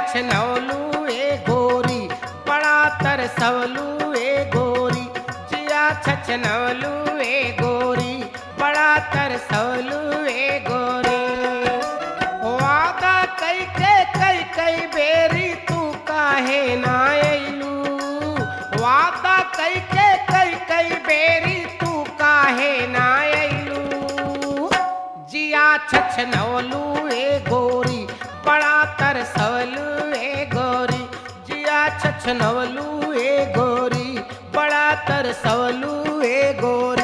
छछनौलू ए गोरी बड़ा तरसवलू ए गोरी जिया छछनौलू ए गोरी बड़ा तरसवलू ए गोरी वादा कई के कई कई बेरी तू काहे ना अइलू वादा कई के कई कई बेरी तू काहे ना अइलू जिया छछनौलू ए गोरी बड़ा तरसवलू ए गोरी जिया छछनवलू ए गोरी बड़ा तरसवलू ए गोरी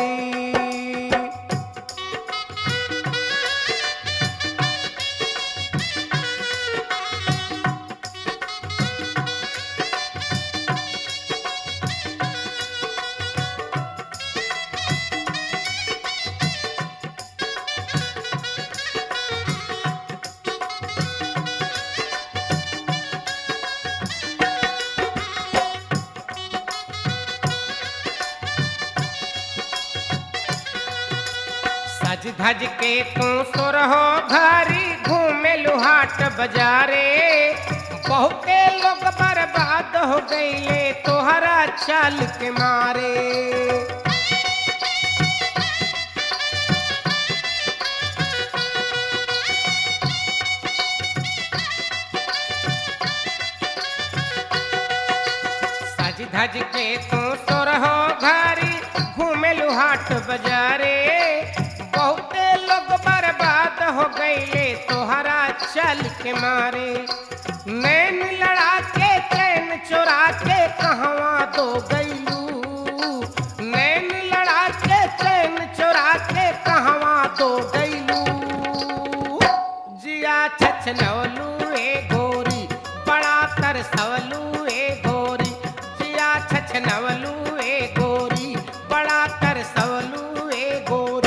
सज धज के तू सुरहो घरी घूमे लुहाट बजारे बहुते लोग बर्बाद हो गईले तोहरा चाल के मारे सज धज के तू सुरहो घरी घूमे लुहाट बजारे बहुते लोग बर्बाद हो गईले तोहरा चल के मारे नैन लड़ा के चैन चुरा के कहवा दो गईलू नैन लड़ा के चैन चुरा के कहवा दो गईलू जिया छछनवलू ए गोरी बड़ा तरसवलू ए गोरी जिया छछनवलू ए गोरी बड़ा तरसवलू ए गोरी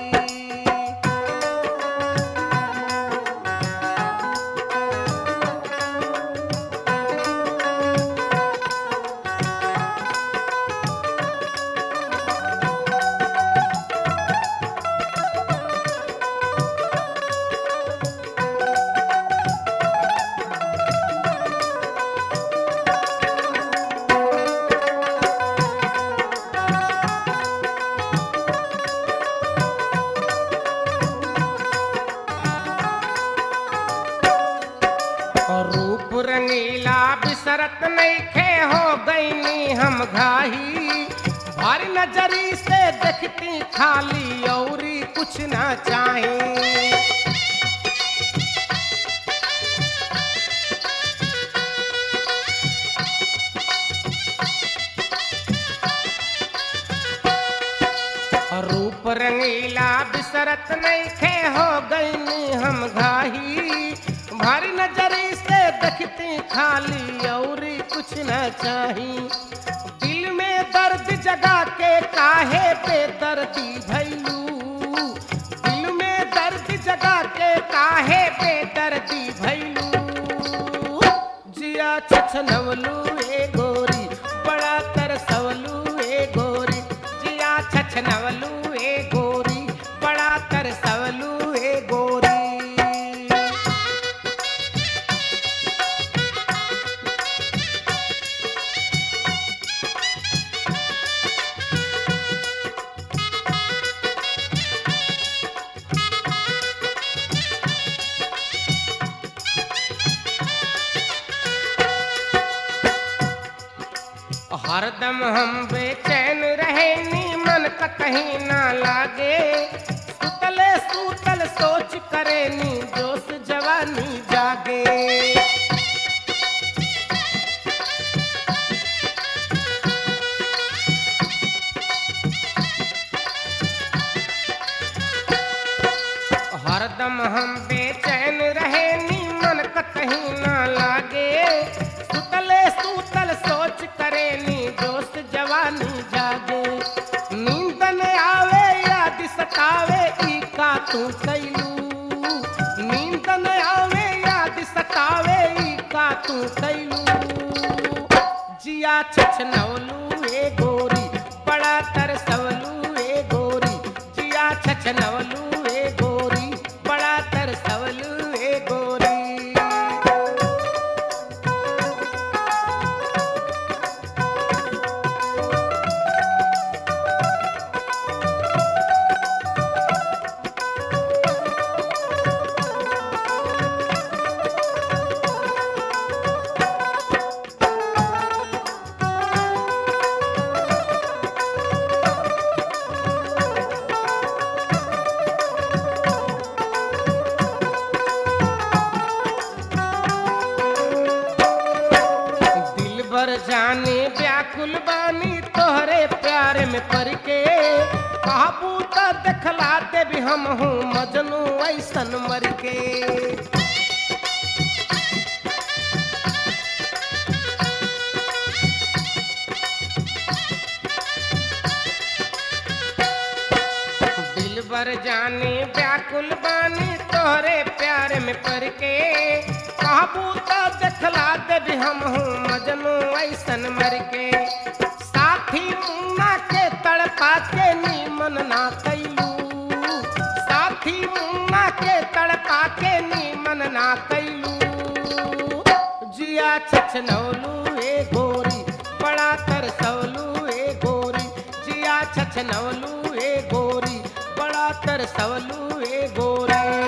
और रूप रंगीला बिसरत नईखे हो गईनी हम घाही भारी नजरी से देखती खाली औरी कुछ ना चाही और रूप रंगीला बिसरत नईखे हो गईनी हम घाही भारी नजरी से देखती खाली और कुछ न चाही दिल में दर्द जगा के काहे बेदर्दी भैलू दिल में दर्द जगा के काहे बेदर्दी भैलू जिया छछनवलू ए गोरी बड़ा तरसवलू ए गोरी जिया छछनवलू ए गोरी बड़ा तरसवलू ए गोरी हरदम हम बेचैन रहे नी मन का कहीं ना लागे सुतले सूतल सोच करे नी जोश जवानी जागे हरदम हम बेचैन रहे नी मन का कहीं ना लागे सुतले सूतल सोच करे नी दोस्त जवानी जागे नींद न आवे याद सतावे ई का तू कैलू नींद न आवे याद सतावे ई का तू कैलू जिया छछनवलू ए गोरी बड़ा तरसवलू ए गोरी जिया छछनवलू ए गोरी बड़ा तरसवलू ए गोरी में पड़ के काबू त देखला दे भी हम हूँ मजनू ऐसन मर के दिल बर जानी व्याकुल बानी तोहरे प्यार में पड़ के काबू तो देखला दे भी हम हूँ मजनू ऐसन मर के साथी मुन्ना के तड़पा के नीमन ना कैलू साथी मुन्ना के तड़पा के नीमन ना कैलू जिया छछनौलू ए गोरी बड़ा तरसौलू ए गोरी जिया छछनौलू ए गोरी बड़ा तरसौलू ए गोरी